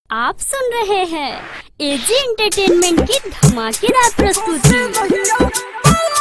आप सुन रहे हैं एजी एंटरटेनमेंट की धमाकेदार प्रस्तुति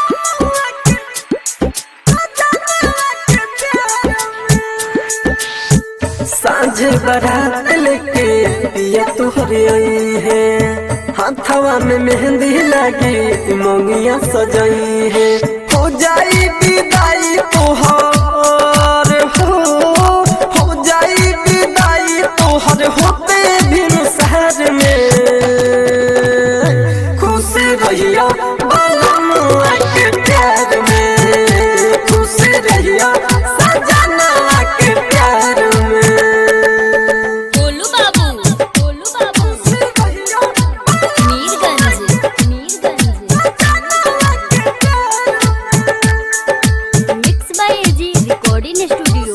सांझ बारात लेके पिया तुहरे आई है हाथवा में मेहंदी लगी मोंगिया सजाई है हो जाई विदाई तोहर हो हो जाई विदाई तोहर होते भी शहर में खुश रहिया बालम के प्यार में खुश रहिया सजना के प्यार में गोलू बाबू गोलू बाबू Mirganj Mirganj mix by AG recording studio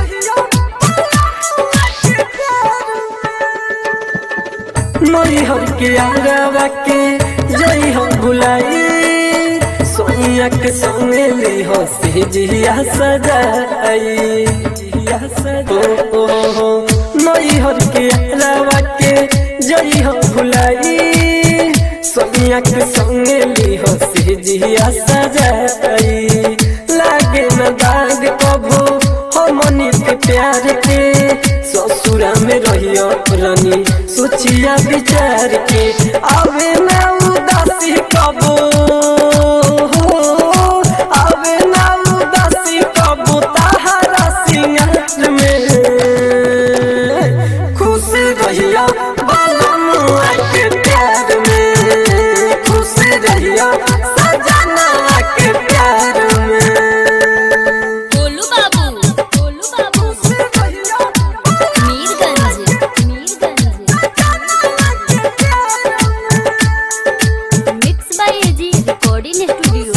Maihar के आगवा के जई हम भुलाई सोनिया के संगे ले हो से जिया सजाई जिया सजाई ओ हो मैहर के आगवा के जई हम भुलाई सोनिया के संगे ले हो से जिया सजाई लागे न दाग कभो हो मनी के प्यार के ससुरा में रहियो रानी सोचिया विचार के आवे ना उदासी कबो आवे ना उदासी कबो ताहरा सिंगार में खुश रहिया बालम के प्यार में खुश रहिया सजना के प्यार में गोलू बाबू गोलू बाबू Mirganj Mirganj mix by AG recording studio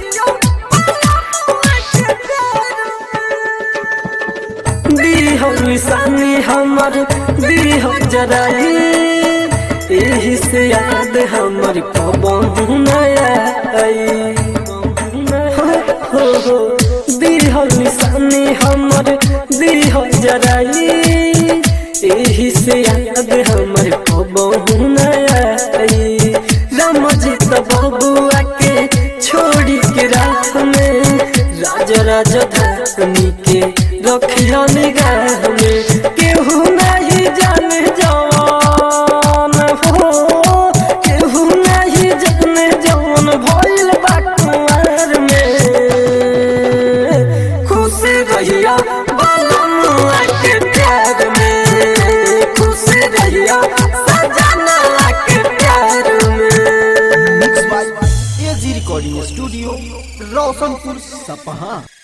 दीहो निशानी हमर दीहो जराई एही से याद हमर कबहू नया आई हो हो दीहो निशानी हमर दीहो जराई एही से याद हमर कबहू नया आई रमजित बबुआ के छोड़ी के रात में राजा राजधानी के रखिया निगाह में केहू नहीं जाने जवान हो केहू नहीं जाने जवान भइल बा कुंवर में खुश रहिया बालम के प्यार में खुश रहिया सजना के प्यार में mix by AG recording studio Roshanpur सपहा